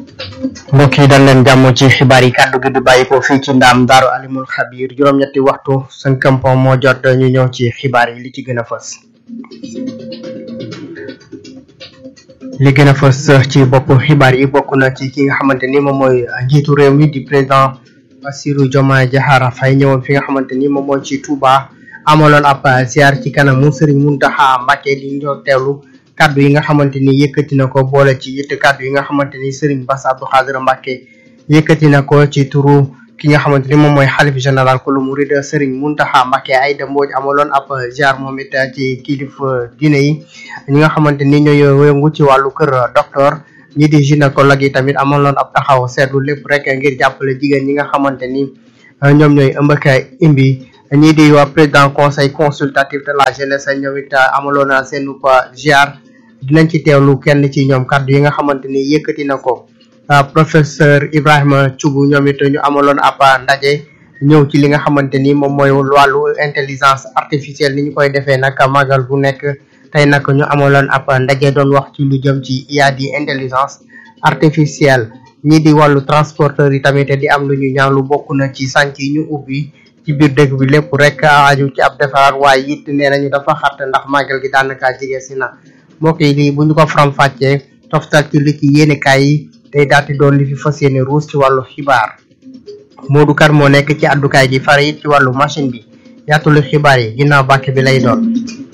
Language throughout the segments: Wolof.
mbokk yi dal leen jàmm ci xibaar yi kàddu gi di bàyyi ko fii ci ndaam daaru alimul xabiir juróom-ñetti waxtu sënkampon moo jot ñu ñëw ci xibaar yi li ci gën a fës li gën a fës ci bopp xibaar yi bokk na ci ki nga xamante ni moom mooy njiitu réew mi di président Bassirou Diomaye Diakhar Faye ñëwoon fi nga xamante ni moom mooy ci Touba amaloon ab ziar ci kanamu Serigne Mountakha Mbacké di ñoo teewlu kaddu yi nga xamante ni yëkkati na ko boole ci it kaddu yi nga xamante ni Serigne Bass Abdou Khadre Mbacké yëkkati na ko ci turu ki nga xamante ni moom mooy xalif général ku lu murid Serigne Mountakha Mbacké Aïda Mbodj amaloon ab ziar moom it ci kilifa diine yi ñi nga xamante ni ñooy yëngu ci wàllu kër docteur ñi di gynécologue yi tamit amaloon ab taxaw seetlu lépp rek ngir jàppale jigéen ñi nga xamante ni ñoom ñooy ëmb ak imbi ñii di waa président conseil consultatif de la jeunesse ñoom it amaloon seen ziar dinañ ci teewlu kenn ci ñoom kàddu yi nga xamante ni yëkkati na ko professeur Ibrahima Thioub ñoom it ñu amaloon ab ndaje ñëw ci li nga xamante ni moom mooy wàllu intelligence artificielle ni ñu koy defee nag magal bu nekk tey nag ñu amaloon ab ndaje doon wax ci lu jëm ci IA di intelligence artificielle ñii di wàllu transporteur yi tamit di am lu ñu ñaan lu bokk na ci sànc yi ñu ubbi ci biir dëkk bi lépp rek aju ci ab defaraat waaye it nee nañu dafa xat ndax magal gi daanaka jege si na mbokk yi lii bu ñu ko faram fàccee toftal ci li ci yéenekaay yi day daati doon li fi fas yéene ruus ci wàllu xibaar Modou Kar moo nekk ci àddukaay gi fare it ci wàllu machine bi yaatulu xibaar yi ginnaaw bàkk bi lay doon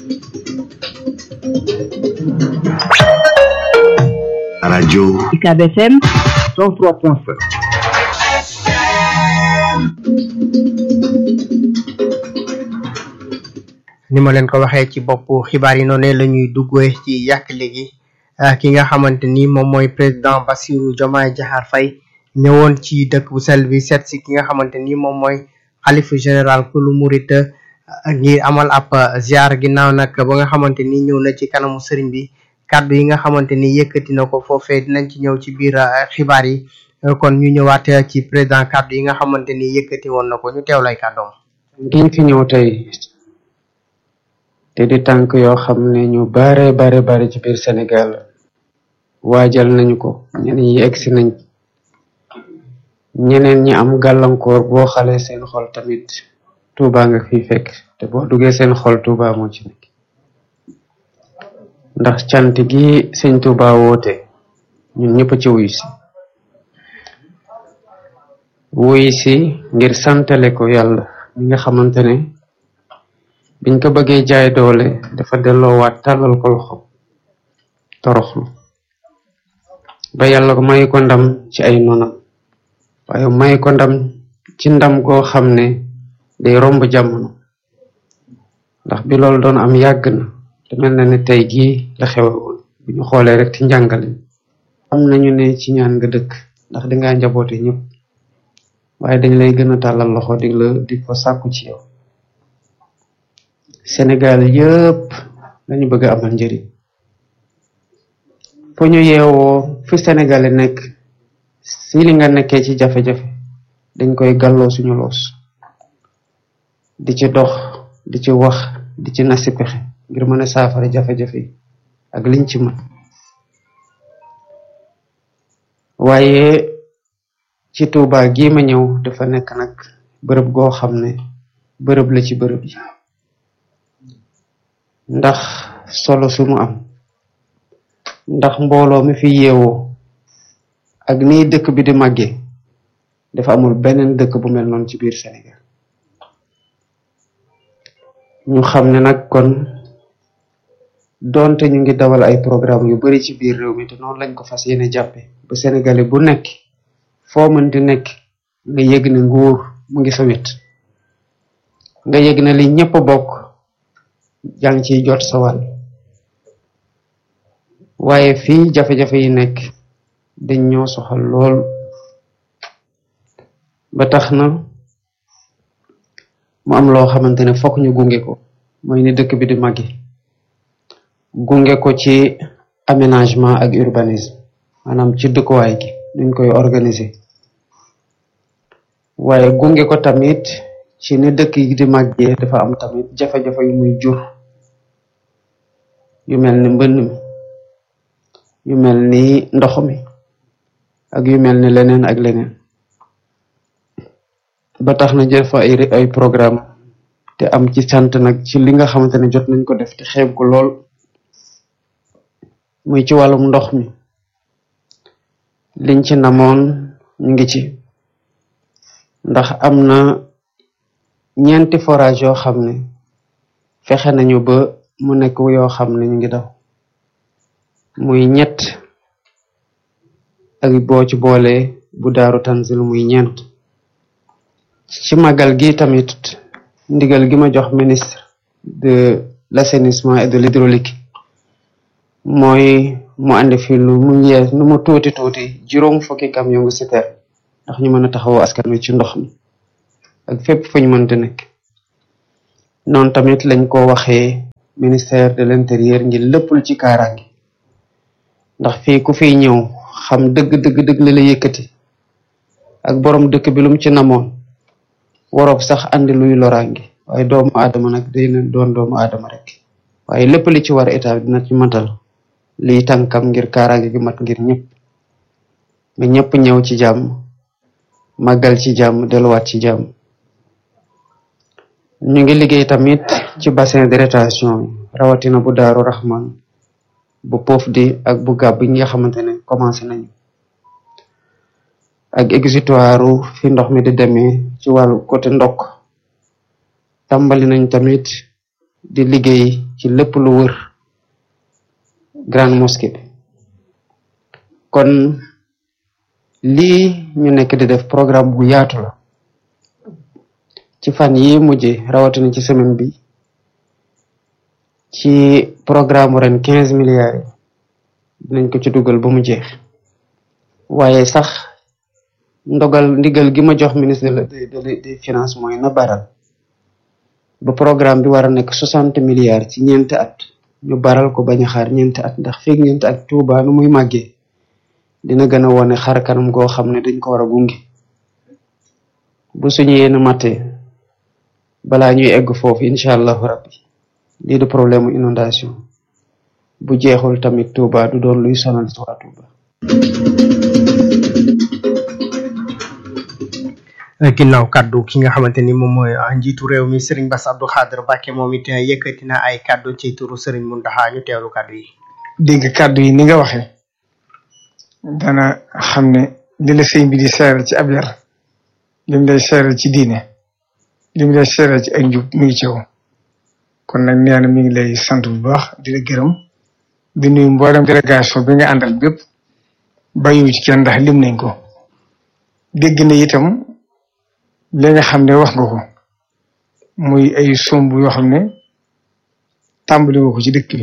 rajo UCAB FM 103.5 ni ma leen ko waxee ci bopp xibaar yi noonu la ñuy duggee ci yàq léegi ki nga xamante ni moom mooy président Bassirou Diomaye Diakhar Faye ñëwoon ci dëkk bu sell bi seet si ki nga xamante ni moom mooy xalifa général kulu murit ngir amal ab ziar ginnaaw nag ba nga xamante ni ñëw na ci kanamu sëriñ bi kàddu yi nga xamante ni yëkkati na ko foofee dinañ ci ñëw ci biir xibaar yi kon ñu ñëwaat ci président kàddu yi nga xamante ni yëkkati woon na ko ñu teew lay kàddoom giñ fi ñëw tey te di tànk yoo xam ne ñu bare bare bare ci biir Sénégal waajal nañu ko ñeneen ñi egsi nañ ñeneen ñi am gàllankoor boo xale seen xol tamit Touba nga fi fekk te boo duggee seen xol Touba moo ci nekk ndax cant gi sëñ Touba woote ñun ñëpp ci wuy si wuy si ngir santale ko yàlla mi nga xamante ne biñ ko bëggee jaay doole dafa delloowaat tàllal ko loxo toroxlu ba yàlla ko may ko ndam ci ay nonam waaye may ko ndam ci ndam goo xam ne day romb jamono ndax bi loolu doon am yàgg na te mel na ne tey gii la xewe woon bu ñu xoolee rek ci njàngale am nañu ne ci ñaan nga dëkk ndax dangaa njaboote ñëpp waaye dañ lay gën a tàllal loxo di la di ko sàkku ci yow Sénégal yëpp lañu bëgg a amal njëriñ fu ñu yeewoo fi Sénégalais nekk si li nga nekkee ci jafe-jafe dañ koy gàlloo suñu loos di ci dox di ci wax di ci nasi pexe ngir mën a saafara jafe-jafe yi ak liñ ci mën waaye ci Touba gii ma ñëw dafa nekk nag bërëb goo xam ne bërëb la ci bërëb yi ndax solo su mu am ndax mbooloo mi fi yeewoo ak nii dëkk bi di màggee dafa amul beneen dëkk bu mel noonu ci biir Sénégal ñu xam ne nag kon doonte ñu ngi dawal ay programme yu bari ci biir réew mi te noonu lañ ko fas yéene jàppe ba Sénégalais bu nekk foo mën di nekk nga yëg ne nguur mu ngi sa wet nga yëg ne li ñëpp bokk yaa ngi ciy jot sa wàll waaye fii jafe-jafe yi nekk dañ ñoo soxal lool ba tax na mu am loo xamante ne fokk ñu gunge ko mooy ni dëkk bi di màggi gunge ko ci aménagement ak urbanisme maanaam ci dëkkuwaay gi nuñ koy organiser waaye gunge ko tamit ci ni dëkk yi di màggee dafa am tamit jafe-jafe yu muy jur yu mel ni mbënn mi yu mel ni ndox mi ak yu mel ne leneen ak leneen ba tax na jël fa ay ay programme te am ci sant nag ci li nga xamante ne jot nañ ko def te xeeb ko lool muy ci wàllum ndox mi liñ ci namoon ñu ngi ci ndax am na ñeenti forage yoo xam ne fexe nañu ba mu nekk yoo xam ne ñu ngi daw muy ñett ak boo ci boole bu daaru tanzil muy ñeent ci màggal gi tamit ndigal gi ma jox ministre de l'assainissement et de l'hydraulique mooy mu andi fi lu mu yees nu mu tuuti tuuti juróom fukki camion ngu citerne ndax ñu mën a taxawoo askan wi ci ndox mi ak fépp fu ñu mënte nekk noonu tamit lañ ko waxee ministère de l'intérieur ngir lépp lu ci kaaraange ndax fii ku fiy ñëw xam dëgg dëgg dëgg la la yëkkati ak borom dëkk bi lum ci namoon waroob sax andi luy loraange waaye doomu aadama nag day na doon doomu aadama rek waaye lépp li ci war état dina ci matal liy tànkam ngir kaaraange gi mat ngir ñëpp nga ñëpp ñëw ci jàmm màggal ci jàmm delluwaat ci jàmm ñu ngi liggéey tamit ci bassin de rétention rawatina bu daaru Rahman bu poof di ak bu gàbb yi nga xamante ne commencé nañu ak exutoire fi ndox mi di demee ci wàllu côté ndokk tàmbali nañ tamit di liggéey ci lépp lu wër grande mosquée bi kon lii ñu nekk di def programme bu yaatu la ci fan yi mujje rawatina ci semaine bi ci programme ren quinze milliards yi dinañ ko ci dugal ba mu jeex waaye sax ndogal ndigal gi ma jox ministre de des finances mooy na baral ba programme bi war a nekk soixante milliards ci ñeenti at ñu baral ko bañ a xaar ñeenti at ndax feeg ñeenti at Tuuba nu muy màggee dina gën a wone xar kanam goo xam ne dañ ko war a gunge bu suñu yéen matee balaa ñuy egg foofu incha allahu rabbi lii du problème mu inondation bu jeexul tamit Touba du doon luy sonal waa Touba. ginnaaw kaddu ki nga xamante ni moom mooy njiitu réew mi Serigne Bass Abdou Khadre Mbacké moom it yëkkati na ay kaddu ci turu Serigne Mountakha ñu teewlu kaddu yi. dégg kaddu yi ni nga waxee dana xam ne li la sëñ bi di seeral ci ab yar lim lay seeral ci diine lim lay seeral ci ak njub mi ngi ci yow kon nag nee na mi ngi lay sant bu baax di la gërëm di nuyu mboolem délégation bi nga àndal bépp bàyyiwu ci kenn ndax lim nañ ko dégg na itam li nga xam ne wax nga ko muy ay somb yoo xam ne tàmbali nga ko ci dëkk bi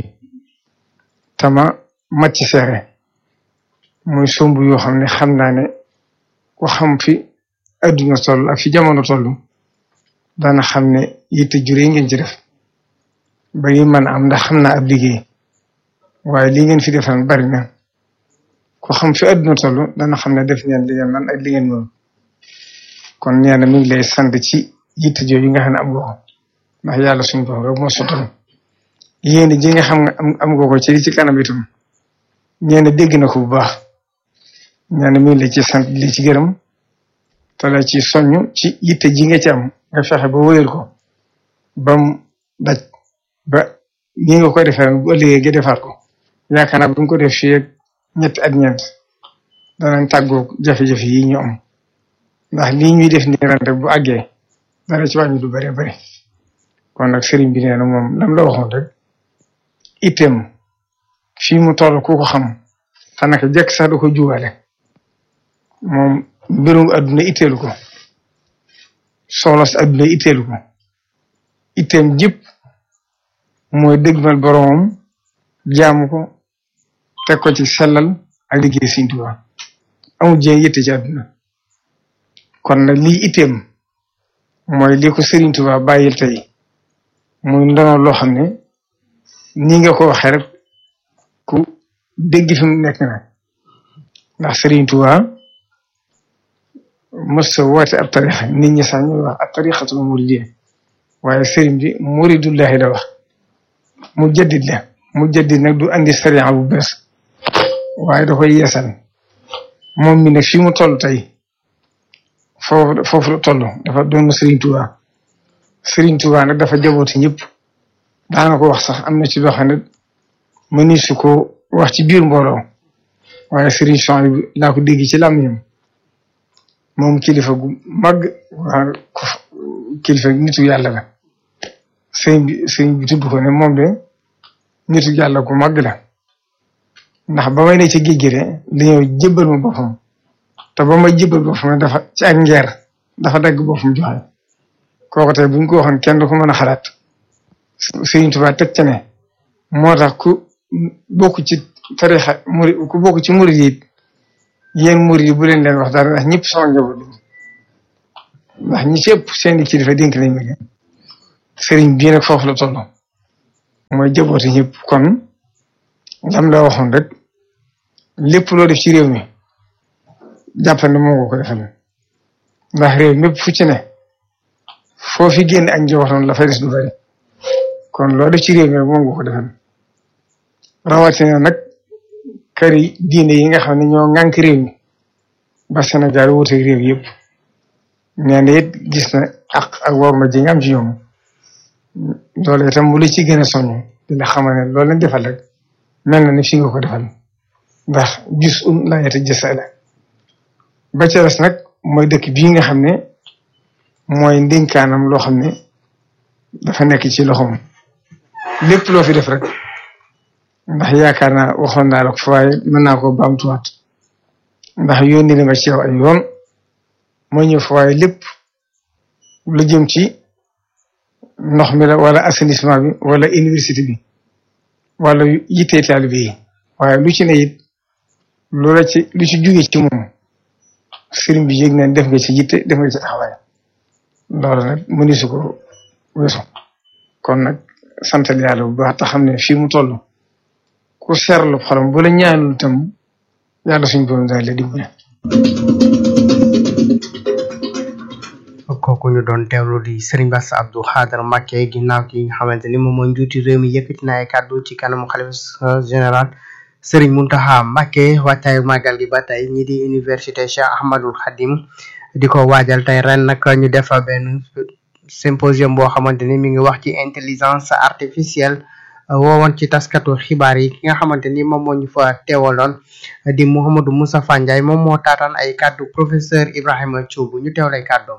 tama mat ci seere muy somb yoo xam ne xam naa ne ku xam fi adduna toll ak fi jamono toll dana xam ne yitte juree ngeen ci def ba yi mën a am ndax xam naa ab liggéey waaye li ngeen fi defal bari na ku xam fi adduna toll dana xam ne def ngeen li ngeen man ak li ngeen moom kon nee na mi ngi lay sant ci yitte jooju nga xam ne am nga ko ndax yàlla suñu borom rek moo sottal yéen ji nga xam nga am am nga ko ci li ci kanam itam ñeena dégg na ko bu baax ñeena mi ngi lay ci sant li ci gërëm te la ci soññ ci yitte ji nga ci am nga fexe ba wóyal ko bam daj ba ñi nga ko defee bu ëllëgee nga defaat ko yaakaar naa bu ñu ko def fii ak ñetti at ñeent danañ tàggoo jafe-jafe yi ñu am ndax lii ñuy def nii ren rek bu àggee dara ci wàññi du bare bare kon nag sëriñ bi nee na moom lam la waxoon rek itam fii mu toll ku ko xam xanaa jekk sax du ko juwale moom mbirum adduna itteelu ko soxla si adduna itteelu ko itam jëpp mooy dëgmal boromam jaamu ko teg ko ci sellal ak liggéey Sëriñ Tuubaa amul jéem yitte ci adduna kon nag lii itam mooy li ko Sëriñ Tuubaa bàyyil tey muy ndono loo xam ne ni nga ko waxee rek ku dégg fi mu nekk na ndax Sëriñ Tuubaa mos a woote ab tarixa nit ñi sax ñuy wax ab tarixatul muridiyya waaye sëriñ bi muridullahi la wax mu jaddid la mu jaddid nag du andi sariya bu bees waaye da koy yeesal moom mi ne fii mu toll tey foofu foofu la toll dafa doon Serigne Touba Serigne Touba nag dafa jabooti ñëpp daana ko wax sax am na ci loo xam ne mëni su ko wax ci biir mbooloo waaye Serigne Chouaib bi laa ko dégg ci làmmiñam moom kilifa gu mag waa kilifa nitu yàlla la sëñ bi sëñ bi tudd ko ne moom de nitu yàlla gu mag la ndax ba may ne ci géej gi de dañoo jébbal ma boppam te ba may jébbal boppam dafa ci ak ngeer dafa dagg boppam joxe kooku tey buñ ko waxoon kenn du ko mën a xalaat Sëriñ Tuubaa teg ca ne moo tax ku bokk ci tarixa murid ku bokk ci murid yi yéen murid yi bu leen leen wax dara ndax ñëpp sama njaboot ndax ñi ci ëpp seeni kilifa dénk nañ ma leen sëriñ bii nag foofu la toll mooy jabooti ñëpp kon lam la waxoon rek lépp loo def ci réew mi jàppal ne moo nga ko defal ndax réew mépp fu ci ne foo fi génn ak njabootam la fay des du bari kon loo def ci réew mi rek moo nga ko defal rawatina nag kër yi diine yi nga xam ne ñoo ŋànk réew mi ba Sénégal wuute réew yëpp nee na it gis na ak ak war ma ji nga am ci ñoom loolu itam mu la ci gën a soññ dina xamal ne loolu lañ defal rek mel na ni fi nga ko defal ndax gis um laayata jësa la ba ca des nag mooy dëkk bii nga xam ne mooy ndénkaanam loo xam ne dafa nekk ci loxoom lépp loo fi def rek ndax yaakaar naa waxoon naa la ko fa waaye mën naa ko baamtuwaat ndax yónni na ma ci yow ay yoon mooy ñëw fa waaye lépp lu jëm ci ndox mi la wala assainissement bi wala université bi wala yittee taalibe yi waaye lu ci ne it lu la ci lu ci jóge ci moom sëriñ bi yëg neen def nga ci yitte def nga ci taxawaay loolu nag mëni su ko weesu kon nag santal yàlla bu baax te xam ne fii mu toll ku seerlu xolam bu la ñaanul tam yàlla suñ borom dana la dimbale kooku ñu doon teewlu di Serigne Bass Abdou Khadre Mbacké ginnaaw ki nga xamante ni moom mooy njuuti réew mi yëkkati na ay kàddu ci kanamu xalifa général Serigne Mountakha Mbacké waajtaayu màggal gi ba tey ñi di université Cheikh Ahmadul Khadim di ko waajal tey ren nag ñu def benn symposium boo xamante ni mi ngi wax ci intelligence artificielle woowoon ci taskatu xibaar yi ki nga xamante ni moom moo ñu fa teewaloon di Mouhamadou Moustapha Ndiaye moom moo taataan ay kàddu professeur Ibrahima Thioub ñu teewlay kàddoom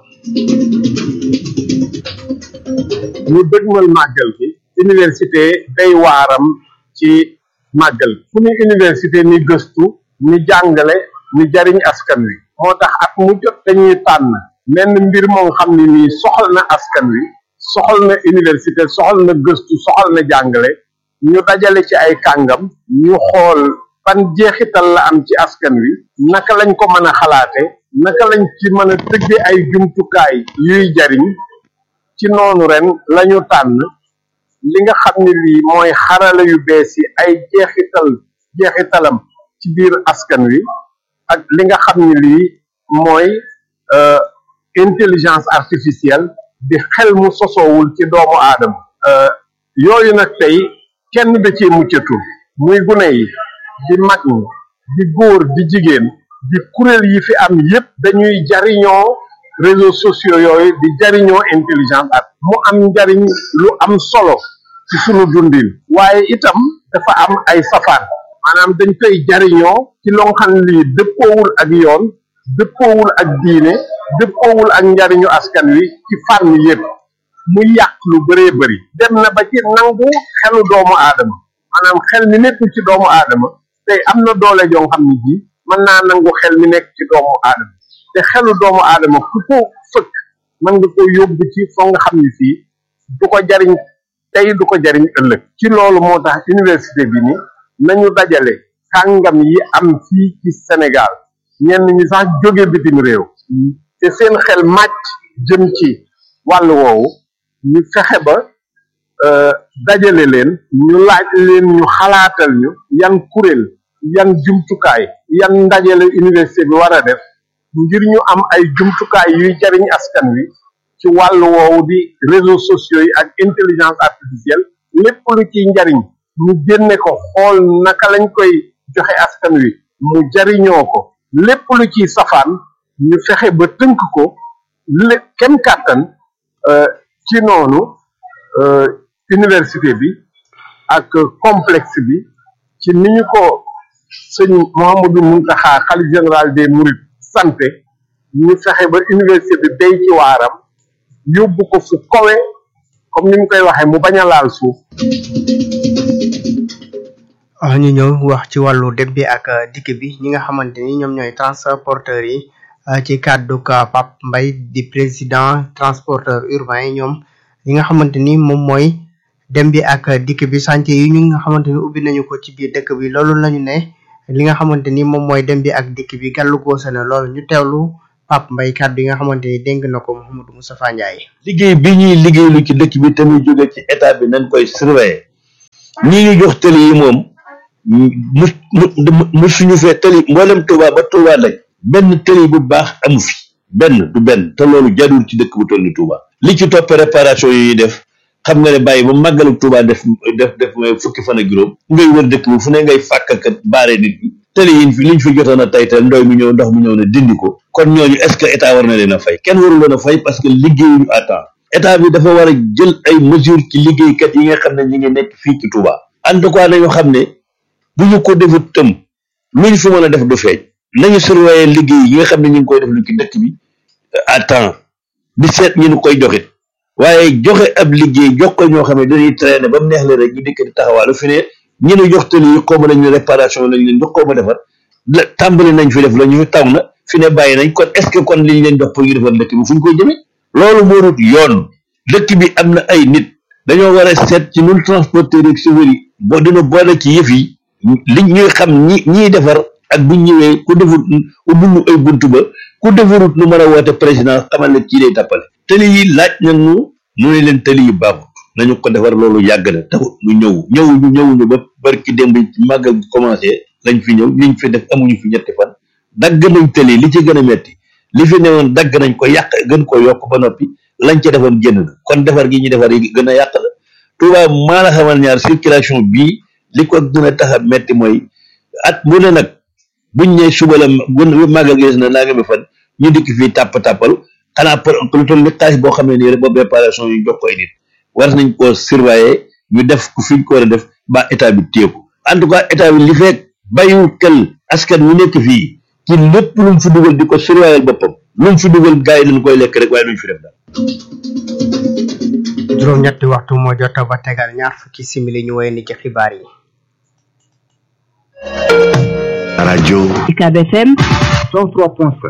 ñu dëgmal màggal gi université day waaram ci màggal fu ni université ni gëstu ni jàngale ni jariñ askan wi moo tax at mu jot dañuy tànn menn mbir moo xam ne nii soxal na askan wi soxal na université soxal na gëstu soxal na jàngale ñu dajale ci ay kàngam ñu xool ban jeexital la am ci askan wi naka lañ ko mën a xalaate naka lañ ci mën a tëgge ay jumtukaay yuy jariñ ci noonu ren lañu tànn li nga xam ne lii mooy xarala yu bees yi ay jeexital jeexitalam ci biir askan wi ak li nga xam ne lii mooy intelligence artificielle di xel mu sosoowul ci doomu aadama yooyu nag tey kenn da cee muccatul muy gune yi di mag ñi di góor di jigéen di kuréel yi fi am yépp dañuy jariñoo réseaux sociaux yooyu di jariñoo intelligence art mu am njariñ lu am solo ci sunu dundin waaye itam dafa am ay safaan maanaam dañ koy jariñoo ci loo xam ne lii dëppoowul ak yoon dëppoowul ak diine dëppoowul ak njariñu askan wi ci fànn yépp mu yàq lu bëree bëri dem na ba ci nangu xelu doomu aadama maanaam xel mi nekk ci doomu aadama tey am na doole joo xam ne ji mën naa nangu xel mi nekk ci doomu aadama te xelu doomu aadama ku ko fëkk mën nga ko yóbbu ci foo nga xam ne fii du ko jariñ tey du ko jariñ ëllëg ci loolu moo tax université bi ni nañu dajale kàngam yi am fii ci Sénégal ñenn ñi sax jóge bitim réew te seen xel màcc jëm ci wàll woowu ñu fexe ba dajale leen ñu laaj leen ñu xalaatal ñu yan kuréel yan jumtukaay yan ndajale université bi war a def ngir ñu am ay jumtukaay yuy jariñ askan wi ci wàll woowu di réseaux sociaux yi ak intelligence artificielle lépp lu ciy njariñ ñu génne ko xool naka lañ koy joxe askan wi mu jariñoo ko lépp lu ci safaan ñu fexe ba tënk ko lé kem kàttan ci noonu université bi ak complexe bi ci ni ñu ko sëñ Mouhamadou Mountakha xalif général des Mourides santé ñu fexe ba université bi béy ci waaram yóbbu ko fu kowe comme ni mu koy waxee mu bañ a laal suuf ñu ñëw wax ci wàllu dem bi ak dikk bi ñi nga xamante ni ñoom ñooy transporteurs yi ci kàddu ka Pape Mbaye di président transporteur urbain yi ñoom li nga xamante ni moom mooy dem bi ak dikk bi chantier yi ñu nga xamante ni ubbi nañu ko ci biir dëkk bi loolu lañu ne li nga xamante ni moom mooy dem bi ak dikk bi gàllu goose na loolu ñu teewlu Pape Mbaye kàddu yi nga xamante ni dénk na ko Mouhamadou Moustapha Ndiaye liggéey bi ñuy liggéeylu ci dëkk bi te muy jóge ci état bi nañ koy surveiller ñi ñu jox tëli yi moom mu mu mu suñu fee tëli mboolem Touba ba Touba nag benn tëli bu baax amu fi benn du benn te loolu jadul ci dëkk bu toll ni Touba li ci topp réparation yi ñuy def xam nga ne bàyyi ba màggalu Touba def def def fukki fan ak juróom ngay wër dëkk bi fu ne ngay fàkkakat baare nit ñi tëli yi fi liñ fi jotoon a taytal ndoy mu ñëw ndox mu ñëw na dindi ko kon ñooñu est ce que état war na leen a fay kenn warul leen a fay parce que liggéeyuñu à temps état bi dafa war a jël ay mesures ci liggéeykat yi nga xam ne ñi ngi nekk fii ci Touba en tout cas nañu xam ne bu ñu ko defut tëm luñ fi mën a def du feeñ nañu surveiller liggéey yi nga xam ne ñu ngi koy def lu ci dëkk bi à temps di seet ñu nu koy joxe waaye joxe ab liggéey jox ko ñoo xam ne dañuy traîner ba mu neex leen rek ñu dikk di taxawaalu fi ne ñu nu jox tali yi xaw ma nañu réparation lañ leen jox xaw ma defar la tàmbali nañ fi def la ñu fi taw na fi ne bàyyi nañ kon est ce que kon liñ leen jox pour ñu defar dëkk bi fu ñu koy jëmee loolu moo dut yoon dëkk bi am na ay nit dañoo war a seet ci nun transporteur yi chauffeur yi boo dina boole ci yëf yi li ñuy xam ñi ñiy defar ak buñ ñëwee ku defut ubbilu ay buntu ba ku defarut nu mën a woote président xamal ne kii day tàppale tëli yi laaj nañu nu ne leen tëli yi baaxut nañu ko defar loolu yàgg na taxut ñu ñëw ñëwuñu ñëwuñu ba barki démb màgg commencé lañ fi ñëw liñ fi def amuñu fi ñetti fan dagg nañ tëli li ci gën a metti li fi newoon dagg nañ ko yàq gën ko yokk ba noppi lañ ca defoon génn na kon defar gi ñu defar yi gën a yàq la Touba maa la xamal ñaar circulation bii li ko gën a tax a metti mooy at mu ne nag buñ ne suba la gun màggal gi des na naa nga mi fan ñu dikk fii tàpp tàppal xanaa pour lu toll ni xaalis boo xam ne nii rek boobu réparation yi jox koy nit war nañ koo surveiller ñu def ku fiñ ko war a def ba état bi téye ko en tout cas état bi li fekk bàyyiwul xel askan wi nekk fii ci lépp lu mu fi dugal di ko surveiller boppam lu mu fi dugal gars yi dañ koy lekk rek waaye duñ fi def daal. juróom-ñetti waxtu moo jot ba tegal ñaar fukki simili ñu woy ni ci xibaar yi. rajo UCAB FM 103.5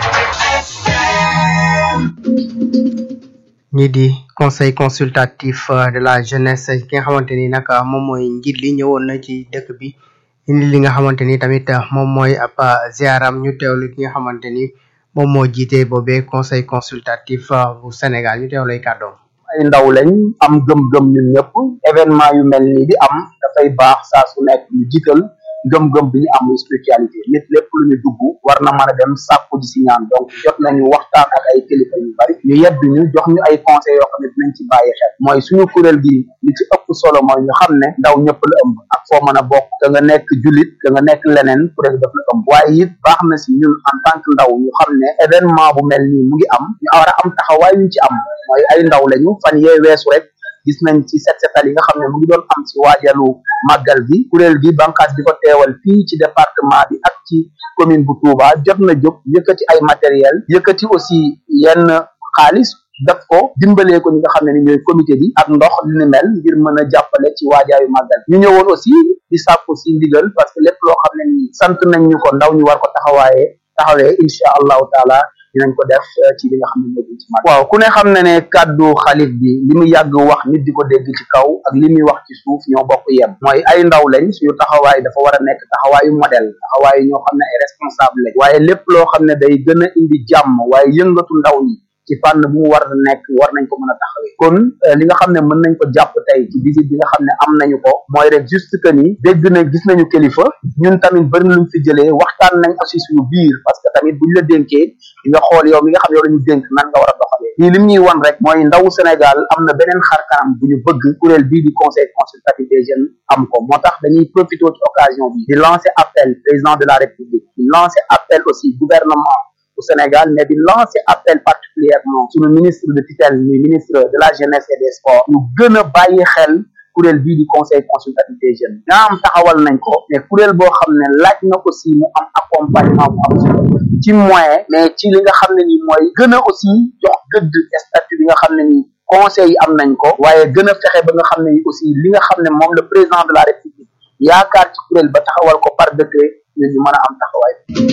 ñi di conseil consultatif de la jeunesse ki nga xamante ni nag moom mooy njiit li ñëwoon na ci dëkk bi indi li nga xamante ni tamit moom mooy ab ziaram ñu teewlu ki nga xamante ni moom moo jiite boobee conseil consultatif bu Sénégal ñu teewlu ay kàddoom. ay ndaw lañ am gëm-gëm ñun ñëpp événement yu mel nii di am dafay baax saa su nekk ñu jiital gëm-gëm bi ñu am muy spiritualité nit lépp lu ñu dugg war na mën a dem sàkku ji si ñaan donc jot nañu waxtaan ak ay kilifa yu bari ñu yedd ñu jox ñu ay conseils yoo xam ne dinañ ci bàyyi xel mooy suñu kuréel gi li ci ëpp solo mooy ñu xam ne ndaw ñëpp la ëmb ak foo mën a bokk da nga nekk julit da nga nekk leneen kuréel gi daf la ëmb waaye it baax na si ñun en tant que ndaw ñu xam ne événement bu mel nii mu ngi am ñu war a am taxawaay ñu ci am mooy ay ndaw lañu fan yee weesu rek gis nañ ci set setal yi nga xam ne mu ngi doon am ci waajalu màggal gi kuréel gi bànqaas bi ko teewal fii ci département bi ak ci commune bu Touba jot na jóg yëkkati ay matériel yëkkati aussi yenn xaalis def ko dimbalee ko ñi nga xam ne ni ñooy comité bi ak ndox li ni mel ngir mën a jàppale ci waajaayu màggal ñu ñëwoon aussi di sàkku si ndigal parce que lépp loo xam ne ni sant nañ ñu ko ndaw ñu war ko taxawaaye taxawee incha allahu taala dinañ ko def ci li nga xam ne moo jëm ci màggal waaw ku ne xam ne ne kàddu xalif bi li mu yàgg wax nit di ko dégg ci kaw ak li muy wax ci suuf ñoo bokk yem mooy ay ndaw lañ suñu taxawaay dafa war a nekk taxawaayu modèle taxawaayu ñoo xam ne ay responsable lañ waaye lépp loo xam ne day gën a indi jàmm waaye yëngatu ndaw ñi ci fànn bu mu war a nekk war nañ ko mën a taxawee kon li nga xam ne mën nañ ko jàpp tey ci visite bi nga xam ne am nañu ko mooy rek juste que ni dégg na gis nañu kilifa ñun tamit bëri na luñ fi jëlee waxtaan nañ aussi suñu biir parce que tamit buñ la dénkee di nga xool yow mi nga xam yow la ñu dénk nan nga war a doxalee lii lim ñuy wan rek mooy ndawu Sénégal am na beneen xar kanam bu ñu bëgg kuréel bii di conseil consultatif des jeunes am ko moo tax dañuy profité ci occasion bi di lancer appel président de la république di lancer appel aussi gouvernement bu Sénégal mais di lancer appel particulièrement suñu ministre de tutelle muy ministre de la jeunesse et des sports ñu gën a bàyyi xel kuréel bii di conseil consultatif des jeunes nga am taxawal nañ ko mais kuréel boo xam ne laaj na aussi mu am accompagnement bu am solo ci moyen mais ci li nga xam ne nii mooy gën a aussi jox gëdd statut bi nga xam ne nii conseil yi am nañ ko waaye gën a fexe ba nga xam ne ni aussi li nga xam ne moom le président de la république yaakaar ci kuréel ba taxawal ko par décret ñun ñu mën a am taxawaay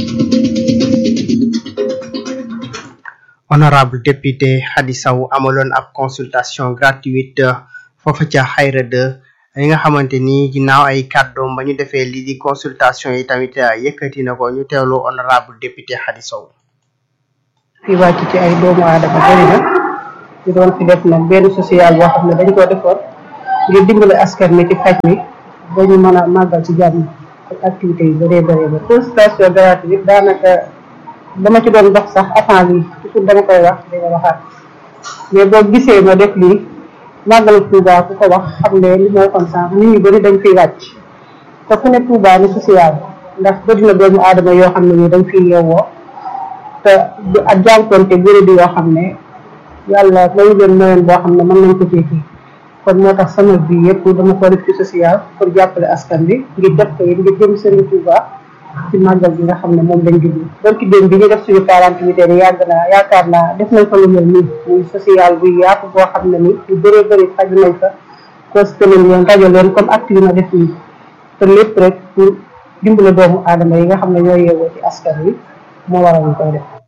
honorable député Hadi Sow amaloon ab consultation gratuite foofa ca xayra de li nga xamante ni ginnaaw ay kàddoom ba ñu defee lii di consultation yi tamit yëkkati na ko ñu teewlu honorable député Hadi Sow fi wàcc ci ay doomu aadama bëri na ñu doon fi def nag benn social boo xam ne dañ koo defoon ngir dimbale askan mi ci faj mi ba ñu mën a màggal ci jàmm ak activité yu bëree bëree ba consultation gratuite daanaka dama ci doon dox sax avant lii toujours dama koy wax dina waxaat mais boo gisee ma def lii màggal Touba ku ko wax xam ne li moo kon sànq nit ñu bëri dañ fiy wàcc te ku ne Touba ni social ndax bëri na doomu aadama yoo xam ne ni dañ fiy yeewoo te du ak jànkonte bëri di yoo xam ne yàlla lañu leen moyen boo xam ne mën nañ ko cee kii kon moo tax sama bi yëpp dama ko def ci social pour jàppale askan bi ngir def ko yéen ngir jëm Serigne Touba ci màggal bi nga xam ne moom lañ jublu barki démb bi ñu def suñu quarante huit heures yàgg naa yaakaar naa def nañ fa lu mel nii muy social bu yaatu boo xam ne ni lu bëree bëri faju nañ fa consulté nañ leen rajo leen comme acte yi ma def nii te lépp rek pour dimbale doomu aadama yi nga xam ne ñoo yeewoo ci askan wi moo waral ñu koy def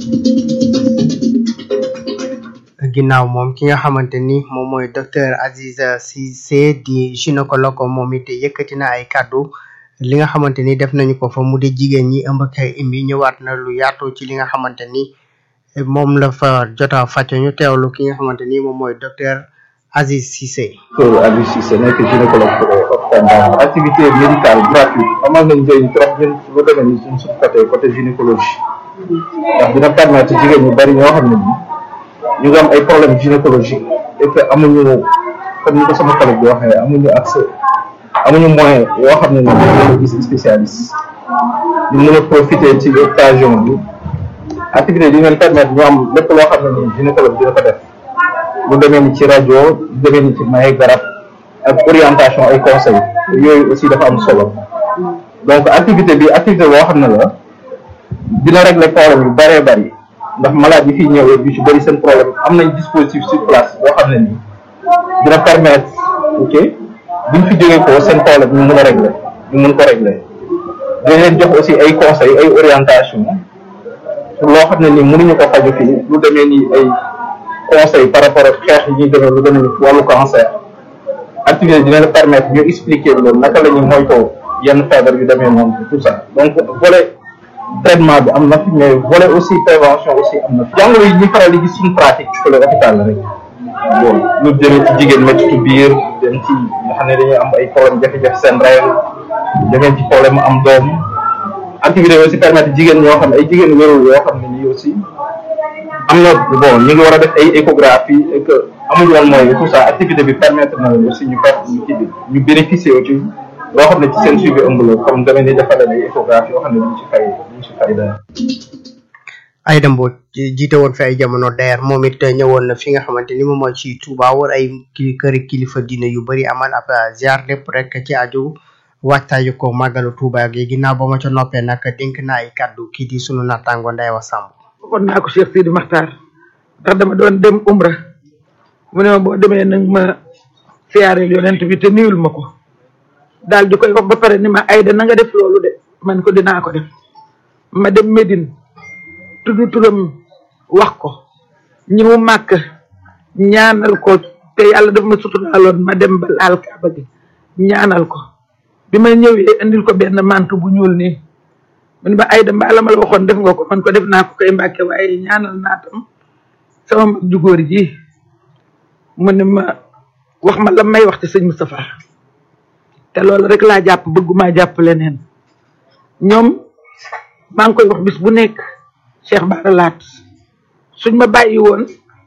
ginnaaw moom ki nga xamante ni moom mooy docteur Aziz Cissé di gynécologue moom it yëkkati na ay kàddu li nga xamante ni def nañu ko fa mu di jigéen ñi ëmb ak imbi ñëwaat na lu yaatu ci li nga xamante ni moom la fa jota fàcc ñu teewlu ki nga xamante ni moom mooy docteur Aziz Cissé. docteur Aziz Cissé nekk gynécologue hôpital activité médicale gratuite amal nañ njëriñ trop ñun su demee ni suñ suñ côté côté gynécologie ndax dina permettre jigéen ñu bari ñoo xam ne ni ñu ngi am ay problème gynécologique et que amuñu comme ni ko sama collègue bi waxee amuñu accès amuñu moyen yoo xam ne ni dañu gis spécialiste ñu mën a profiter ci occasion bi activité di leen permettre ñu am lépp loo xam ne ni gynécologue dina ko def lu demee ni ci rajo lu demee ni ci maye garab ak orientation ay conseils yooyu aussi dafa am solo donc activité bi activité boo xam ne la dina régler problème yu bëree bëri ndax malade yi fii ñëwee yu ci bëri seen problème am nañ dispositif sur place boo xam ne nii dina permettre ok buñ fi jógee ko seen problème ñu mën a régler ñu mën ko régler dina leen jox aussi ay conseils ay orientation pour loo xam ne nii mënuñu ko faju fii lu demee ni ay conseils par rapport ak xeex yi ñuy demee lu demee ni wàllu cancer activité dina la permettre ñu expliquer loolu naka la ñuy moytoo yenn feebar yu demee noonu tout ça donc volet traitement bi am na fi mais volet aussi prévention aussi am na fi jàngoro yi ñuy faral di gis suñu pratique ci le hôpital la rek bon lu jëmee ci jigéen méttitu biir dem ci nga xam ne dañuy am ay problème jafe-jafe seen règle demee ci problème am doom activité aussi permettre jigéen ñoo xam ne ay jigéen wérul yoo xam ne nii aussi am na bon ñu ngi war a def ay échographie et que amuñu woon mooy tout ça activité bi permettre na leen aussi ñu per ñu kii bi ñu bénéficier aussi loo xam ne ci seen suivi ëmb la comme demee ni defal leen ay échographie yoo xam ne duñ ci fay duñ ci fay dara Aïda Mbodj jiite woon fi ay jamono DER moom it ñëwoon na fi nga xamante ni moom mooy ci Touba war ay ki këri kilifa diine yu bari amal ab ziar lépp rek ci aju waajtaayu ko màggalu Touba gi ginnaaw ba ma ca noppee nag dénk na ay kàddu kii di sunu nattaango Ndeye Wa Samb waxoon naa ko Cheikh Sidi Makhtar ndax dama doon dem umra mu ne ma boo demee nag ma siyaareel yonent bi te nuyul ma ko daal di koy wax ba pare ni ma Aïda na nga def loolu de man ko dinaa ko def ma dem Médine tudd turam wax ko ñi mu màkk ñaanal ko te yàlla daf ma suturaaloon ma dem ba laal kaaba gi ñaanal ko bi ma ñëwee indil ko benn mantu bu ñuul nii mu ne ma Aïda mbaa la ma la waxoon def nga ko man ko def naa ko koy mbàkke waaye ñaanal naa tam sama mag ju góor ji mu ne ma wax ma la may wax ci sëñ Moustapha te loolu rek laa jàpp bëgguma jàpp leneen ñoom maa ngi koy wax bis bu nekk Cheikh Bara Laat suñ ma bàyyi woon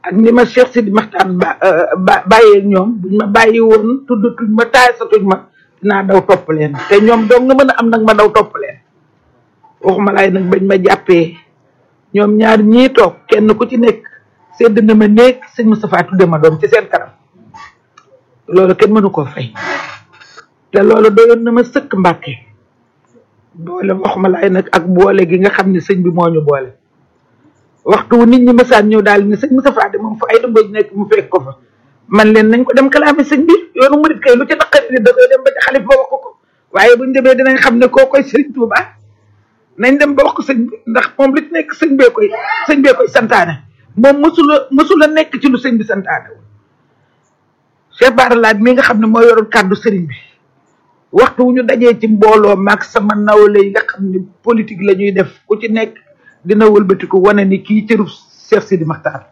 ak ni ma Cheikh Sidi Maxtaan ba ba bàyyee ñoom buñ ma bàyyi woon tuddatuñ ma taay satuñ ma dinaa daw topp leen te ñoom dong nga mën a am nag ma daw topp leen waxuma laay nag bañ ma jàppee ñoom ñaar ñii toog kenn ku ci nekk sedd na ma néeg sëñ Moustapha tudde ma doom ci seen kanam loolu kenn mënu koo fay te loolu doyoon na ma sëkk mbàkke boole waxuma laay nag ak boole gi nga xam ne sëñ bi moo ñu boole waxtu wu nit ñi mësaan ñëw daal ni sëñ Moustapha de moom fa ay dëmbooj nekk mu fekk ko fa man leen nañ ko dem kalaame sëñ bi yoonu murit kay lu ci naqari ni da koy dem ba ci xalif ba wax ko ko waaye buñ demee dinañ xam ne koo koy sëriñ Tuuba nañ dem ba wax ko sëñ bi ndax moom li ci nekk sëñ bee koy sëñ bee koy santaane moom mësula mësula nekk ci lu sëñ bi santaane wu Cheikh Bara Laat mi nga xam ne moo yoroon kàddu sëriñ bi waxtu wu ñu dajee ci mbooloo maag sama nawle yi nga xam ne politique la ñuy def ku ci nekk dina wëlbatiku wane ni kii cëru Cheikh Sidi Maxtaar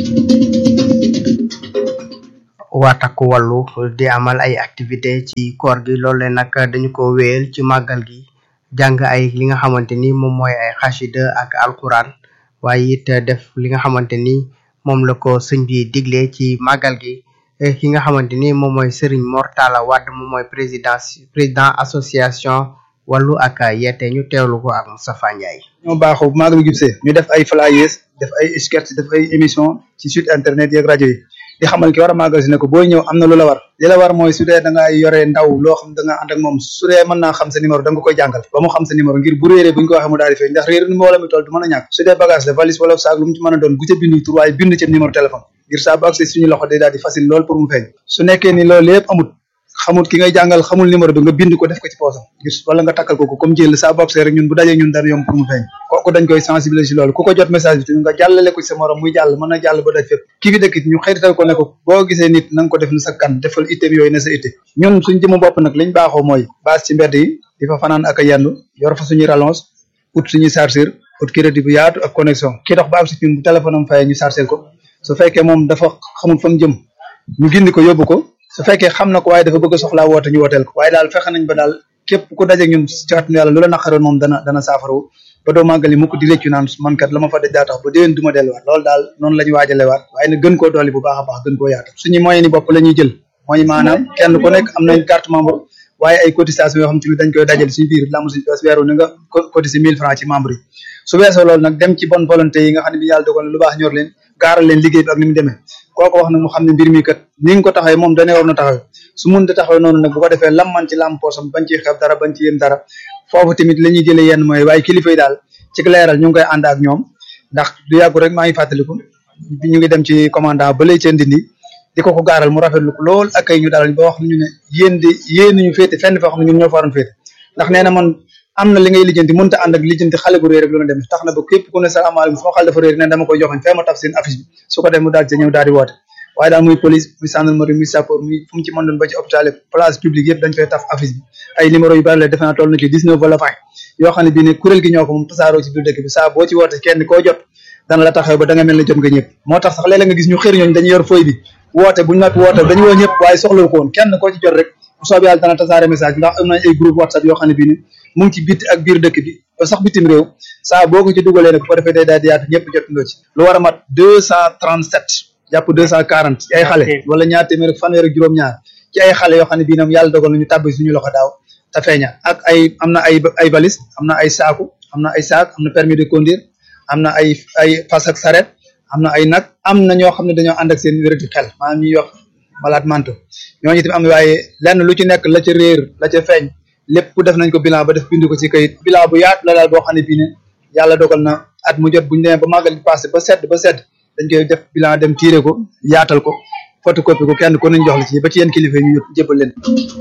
waa takku wàllu di amal ay activité ci koor gi loole nag dañu ko wéyal ci màggal gi jàng ay li nga xamante ni moom mooy ay xasida ak alquran waaye it def li nga xamante ni moom la ko sëñ bi digle ci màggal gi ki nga xamante ni moom mooy Serigne Mor Talla Wade moom mooy président président association wàllu ak yeete ñu teewlu ko ak Moustapha Ndiaye. ñoo baaxoo bu màggal gibsee ñu def ay flyers def ay sketch def ay émission ci site internet yeeg rajo yi di xamal ki war a màggal si ne ko booy ñëw am na lu la war li la war mooy su dee da nga yore ndaw loo xam da nga ànd ak moom su dee mën naa xam sa numéro da nga koy jàngal ba mu xam sa numéro ngir bu réeree bu ñu ko waxee mu daal di fay ndax réer ni moo la mi toll du mën a ñàkk su dee bagage la valise wala saag lu mu ci mën a doon bu ca bindu tur waaye bind ca numéro téléphone ngir saa bu accès suñu loxo day daal di facile lool pour mu feeñ su nekkee ni loolu lépp amut xamul ki ngay jàngal xamul numéro bi nga bind ko def ko ci poosam ngir wala nga takkal ko ko comme jël saa bu accès rek ñun bu dajee ñun dara yomb pour mu feeñ kooku dañ koy sensibiliser si loolu ku ko jot message bi tamit nga jàllale ko ci sa morom muy jàll mën na jàll ba daj fépp kii fi dëkk ñu xëytal ko ne ko boo gisee nit na nga ko def na sa kan defal itteem yooyu na sa itte ñun suñ jëmu bopp nag liñ baaxoo mooy base ci mbedd yi di fa fanaan ak a yendu yor fa suñuy rallonge ut suñuy chargeur ut crédit bu yaatu ak connexion kii dox ba am si ñun bu téléphone am fayee ñu chargé ko su fekkee moom dafa xamul fa mu jëm ñu gindi ko yóbbu ko su fekkee xam na ko waaye dafa bëgg a soxlaa woote ñu wooteel ko waaye daal fexe nañ ba daal képp ku daje ñun ci kàttanu yàlla lu la naqaroon moom dana dana saafarawu ba doo màggali mukk di réccu naan man kat la ma fa daj daa tax ba déwén du ma delluwaat loolu daal noonu la ñu waajalewaat waaye nag gën koo dolli bu baax a baax gën koo yaatu suñu moyen ni bopp la ñuy jël mooy maanaam kenn ku nekk am nañ carte membre waaye ay cotisation yoo xam te ni dañ koy dajale suñu biir lamu suñu pees weeru ni nga cotiser mille francs ci membre yi su weesoo loolu nag dem ci bonne volonté yi nga xam ne bi yàlla dogal na lu baax ñor leen gaaral leen liggéey bi ak ni mu demee kooko wax nag mu xam ne mbir mi kat ni nga ko taxawee moom dane war na taxawee su mun te taxawee noonu nag bu ko defee lam man ci lam poosam bañ ci xeeb dara bañ ci yem dara foofu tamit la ñuy jëlee yenn mooy waaye kilifa yi daal ci leeral ñu ngi koy ànd ak ñoom ndax du yàggu rek maa ngi fàttaliku ñu ngi dem ci commandant ba lay cee ndindi di ko ko gaaral mu rafetlu ko lool ak ay ñu daal ba wax ñu ne yéen di yéen ñu féete fenn foo xam ne ñun ñoo fa waroon féete ndax nee na man am na li ngay lijjanti mënta ànd ak lijjanti xale bu réer rek lu na demee tax na ba képp ku ne salaamaaleykum sama xale dafa réer ne dama koy joxañ fee ma taf seen affiche bi su ko def mu daal ci ñëw daal di woote waaye daal muy police muy gendarmerie muy sapeur muy fu mu ci mën doon ba ci hôpital place publique yëpp dañ fay taf affiche bi ay numéro yu bari la defe naa toll na ci 19 wala 20 yoo xam ne bii ne kuréel gi ñoo ko moom tasaaroo ci biir dëkk bi saa boo ci woote kenn koo jot dana la taxaw ba da nga mel ne jot nga ñëpp moo tax sax léeg-léeg nga gis ñu xër ñooñu dañuy yor feuille bi woote buñu noppi woote dañu woo ñëpp waaye soxlawu ko woon kenn koo ci jot rek bu soobee yàlla dana tasaare message ndax am nañ ay groupe whatsapp yoo xam ne bii ni mu ngi ci bitti ak biir dëkk bi ba sax bitim réew saa boo ko ci dugalee nag bu ko defee day daal di yaatu ñëpp jot ndoo ci lu war a mat deux cent trente sept jàpp deux cent quarante ci ay xale wala ñaar téeméer ak fanweer ak juróom-ñaar ci ay xale yoo xam ne bii ñoom yàlla dogal nañu tàbbi suñu loxo daaw te feeña ak ay am na ay ay valise am na ay saaku am na ay saak am na permis de conduire am na ay ay fas ak saret am na ay nag am na ñoo xam ne dañoo ànd ak seen wérati xel maanaam ñuy wax malade mental ñooñu tamit am waaye lenn lu ci nekk la ca réer la ca feeñ lépp def nañ ko bilan ba def bind ko ci kayit bilan bu yaatu la daal boo xam ne bii ne yàlla dogal na at mu jot bu ñu demee ba màggal di passé ba sedd ba sedd dañ koy def bilan dem tiire ko yaatal ko photocopie ko kenn ko nañ jox la ci ba ci yenn kilifa yi ñu jébal leen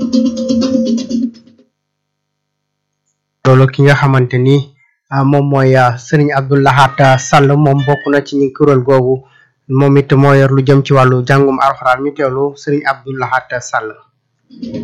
loolu ki nga xamante ni moom mooy Serigne Abdou Lahat Sall moom bokk na ci ñi kuréel googu moom it moo yor lu jëm ci wàllu jàngum alxuraan ñu teewlu Serigne Abdou Lahat Sall